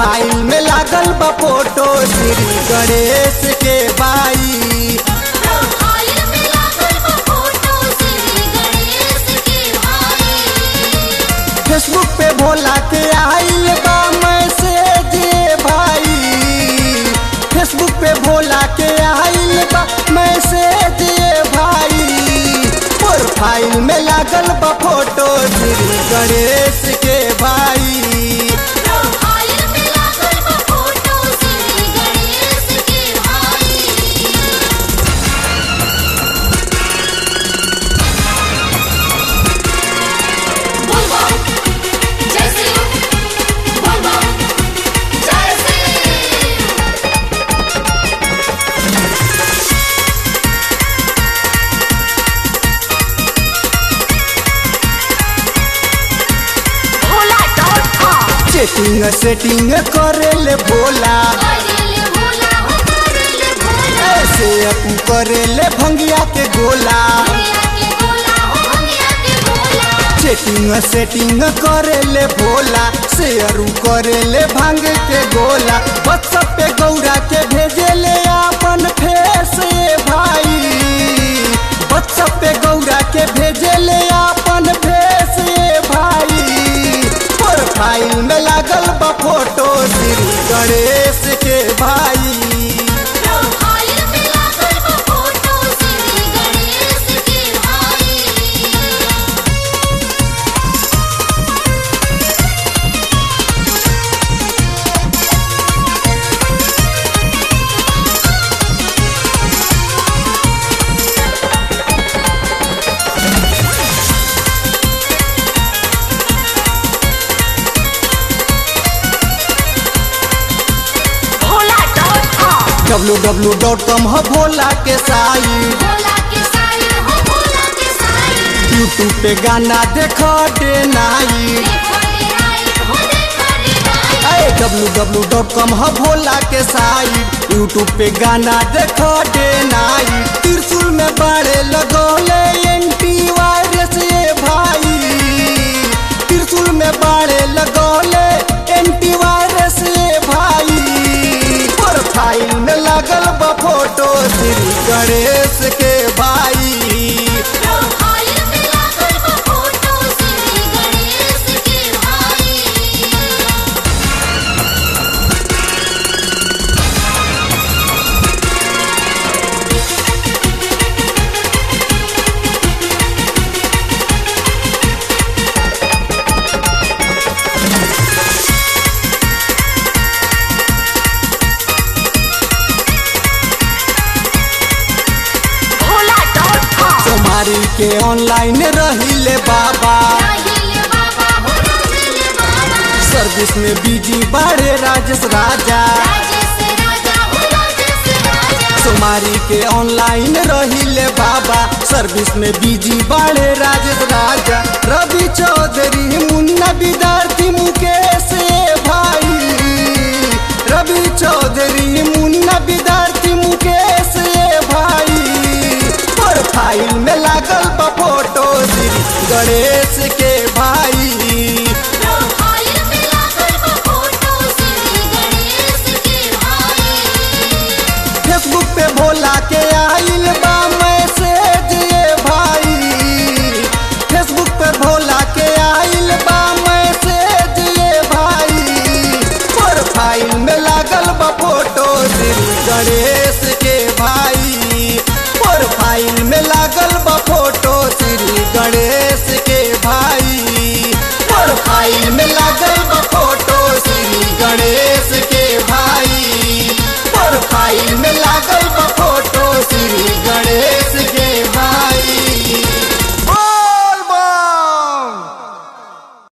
profile में लागल बा फोटो श्री गणेश के बाई प्रोफाइल में लागल बा फोटो श्री गणेश के भाई फेसबुक पे भोला के आइल बा मैसेज भाई फेसबुक पे भोला के आइल बा मैसेज भाई प्रोफाइल में लागल बा फोटो श्री गणेश के भाई प्रोफाइल में लागल बा फोटो श्री गणेश के भाई बोल बोल जय श्री बोल बोल जय Shri Bhola dot com chatting setting करेले भोला करेले भोला हो करेले भोला ऐसे अपू करेले भंगिया के गोला भैया के भोला हो भैया के भोला चेटिंग सेटिंग करेले भोला शेयरू करेले भांग के गोला व्हाट्सएप पे गौरा के भेजेले अपन फेस भाई व्हाट्सएप पे गौरा के भेजेले अपन फेस भाई प्रोफाइल में लागल बा फोटो श्री गणेश के भाई प्रोफाइल में लागल बा फोटो श्री गणेश के भाई Bhola dot com W W dot com है भोला के साइट भोला के साईं हो भोला के साईं यूट्यूब पे गाना देखो डे नाइट देखो रे राइट हो देखो रे right W W dot com है भोला के साइट यूट्यूब पे गाना देखो डे नाइट त्रिशूल में बाड़े लगोले एंटी वायरस ये भाई त्रिशूल में बाड़े लगोले एंटी वायरस ये भाई प्रोफाइल में लगल बा फोटो श्री गणेश के भाई प्रोफाइल में लागल बा फोटो श्री गणेश के भाई भोला डॉट कॉम सोमारी के ऑनलाइन रहिले बाबा राहिले बाबा हो राहिले बाबा सर्विस में बिजी बाड़े राजेश राजा राजेश राजा हो राजेश राजा सोमारी के ऑनलाइन रहिले बाबा सर्विस में बिजी बाड़े राजेश राजा रवि चौधरी मुन्ना विद्यार्थी मुकेश भाई रवि चौधरी मुन्ना विद्यार्थी मुकेश भाई प्रोफाइल में लागल बा फोटो श्री गणेश के